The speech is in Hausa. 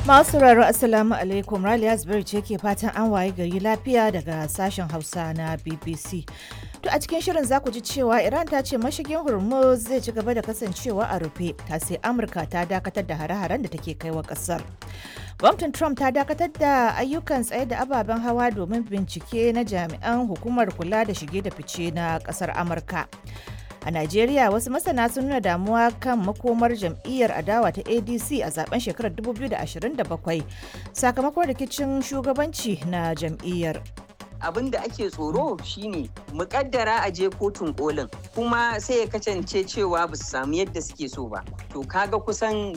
Masu sauraro Assalamu alaikum Raliya Zubairu ce ke fatan an waye gari lafiya daga sashen Hausa na BBC. To a cikin shirin za ku ji cewa Iran ta ce mashigin Hormuz zai ci gaba da kasancewa a rufe ta sai Amurka ta dakatar da hare-haren da take kai wa kasar. Gwamnatin Trump ta dakatar da ayyukan tsaye da ababen hawa domin bincike na jami'an hukumar kula da shige da fice na kasar Amurka. A Najeriya wasu masana sun nuna damuwa kan makomar jam'iyyar adawa ta ADC a zaben shekarar 2027 sakamakon rikicin shugabanci na jam'iyyar. abin da ake tsoro shine mukaddara a je kotun kolin kuma sai ya kasance cewa ba su samu yadda suke so ba to kaga kusan